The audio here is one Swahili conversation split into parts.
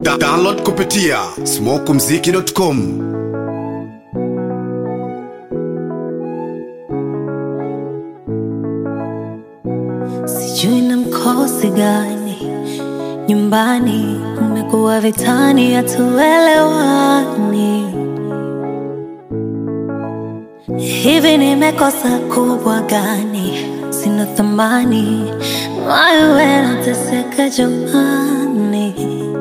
Da download kupitia smokumziki.com Sijui na mkosi gani nyumbani, umekuwa vitani, hatuelewani. Hivi nimekosa kubwa gani? Sina thamani, wewe nateseka jamani.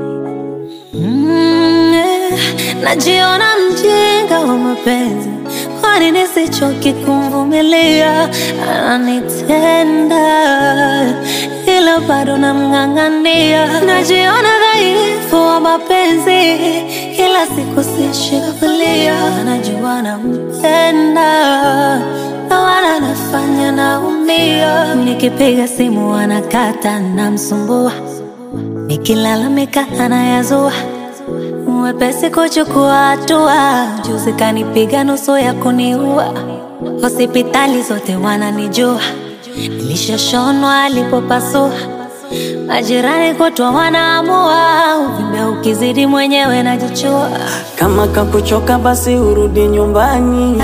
Mm, eh, najiona mjinga wa mapenzi, kwani nisichoki kumvumilia? Ananitenda ila bado namng'ang'ania. Najiona dhaifu wa mapenzi, kila siku sishikilia. Najua nampenda na wala nafanya naumia. Nikipiga simu anakata, namsumbua Nikilalamika anayazua, mwepesi kuchukua hatua. Juzi kanipiga nusu ya kuniua, hospitali zote wananijua, nilishashonwa alipopasua. Majirani kutwa wanaamua, uvimbe ukizidi mwenyewe najichua. Kama kakuchoka basi urudi nyumbani.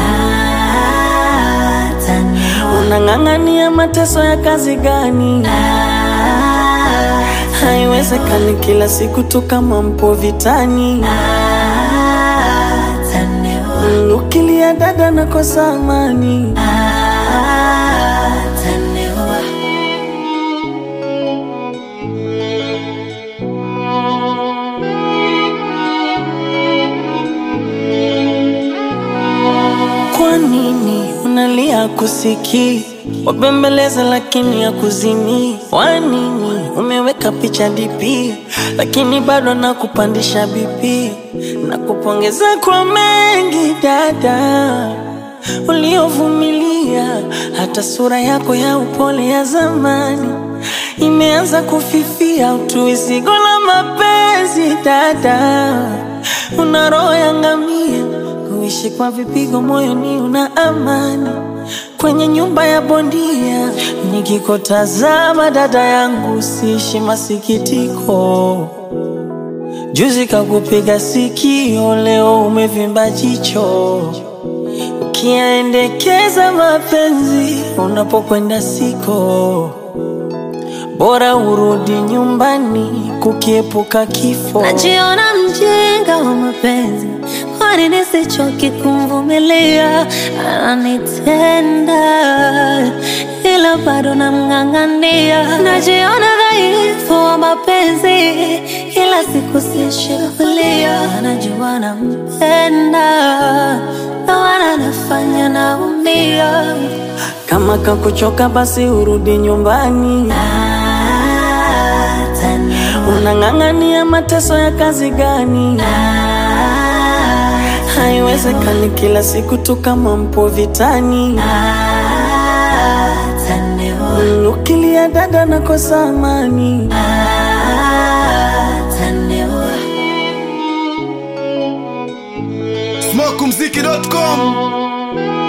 Ataniua, Unang'ang'ania mateso ya kazi gani? Haiwezekani kila siku tu kama mpo vitani. ataniua, Mm, Ukilia dada nakosa amani. ataniua. Kwa nini unalia kusikii? Wabembeleza lakini ya kuzimii. Kwa nini umeweka picha DP lakini bado nakupandisha BP? Nakupongeza kwa mengi dada uliovumilia, hata sura yako ya upole ya zamani imeanza kufifia. Utuizigo la mapenzi dada, una roho ya ngamia kuishi kwa vipigo moyoni, una amani kwenye nyumba ya bondia. Nikikutazama dada yangu, siishi masikitiko. Juzi kakupiga sikio, leo umevimba jicho. Ukiendekeza mapenzi unapokwenda siko, bora urudi nyumbani kukiepuka kifo. Najiona mjinga wa mapenzi, kwani nisichoki kumvumilia? Ananitenda ila bado namng'ang'ania. Najiona dhaifu wa mapenzi, kila siku sishikilia. Najua nampenda na wala nafanya naumia. Kama kakuchoka basi urudi nyumbani. Ataniua, Unang'ang'ania mateso ya kazi gani? Haiwezekani kila siku tu kama mpo vitani. ataniua, Mm, Ukilia dada nakosa amani. ataniua. smokumziki.com